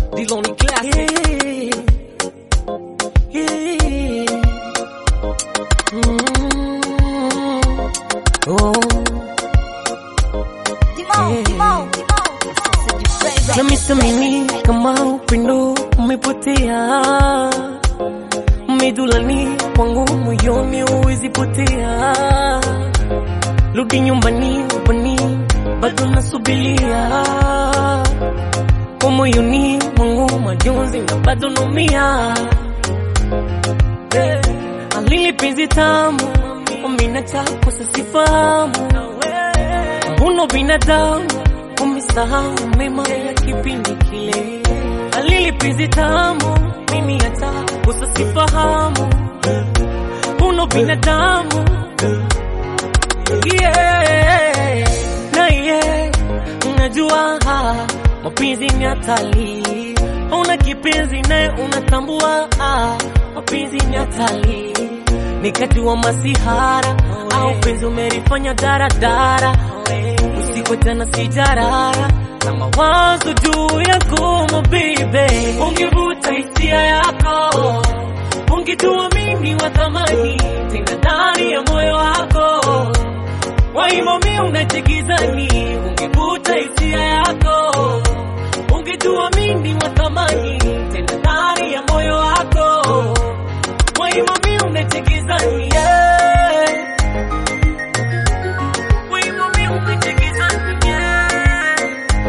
Diloni Classic. Yeah. Mm. Oh. Na misamini kama upendo umepotea, medulani kwangu moyoni huwezi potea. Rudi nyumbani, upani bado nasubilia kwa moyoni mwangu majonzi na bado naumia. Eh, Alili penzi tamu umina chako sasifahamu, mbona binadamu umesahau mema ya kipindi kile. Alili penzi tamu mimi hata usasifahamu, mbona binadamu yeah. na yeah. Unajua mapenzi ni hatari, una kipenzi naye unatambua ah, mapenzi ni hatari, nikajua masihara au penzi umelifanya daradara, usiku tena sijarara na mawazo juu yako mabibe, ungevuta hisia yako ungejua mimi wa thamani tena ndani ya moyo wako waimomi unachekizani, ungevuta hisia yako, ungejua mimi wa thamani tena ndani ya moyo wako, waimomi unachekizani, yeah. Waimomi unachekizani, yeah.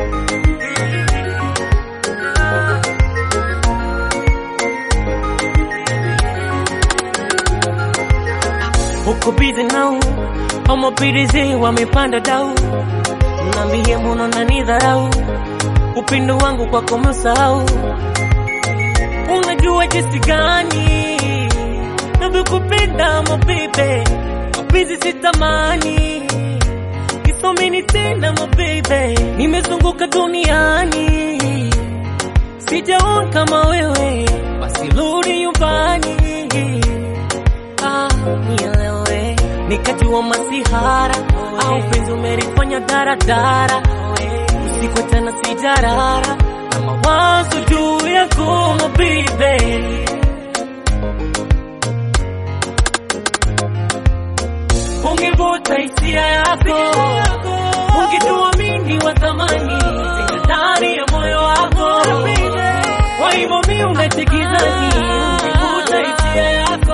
uko bize nao ama pirizi wamepanda dau, nambie mbona unanidharau, upendo wangu kwako umesahau. Unajua jinsi gani navyokupenda mabibe, mapenzi sitamani kisomini tena mabibe, nimezunguka duniani sijaona kama wewe, basi rudi nyumbani ah, nielewe nikajua masihara au penzi umelifanya daradara, usiku tena sijarara na mawazo juu yako mabibe, ungevuta hisia yako, ungejua mimi wa thamani tena ndani ya moyo wako, kwa hivyo mi unachekizani, ungevuta hisia yako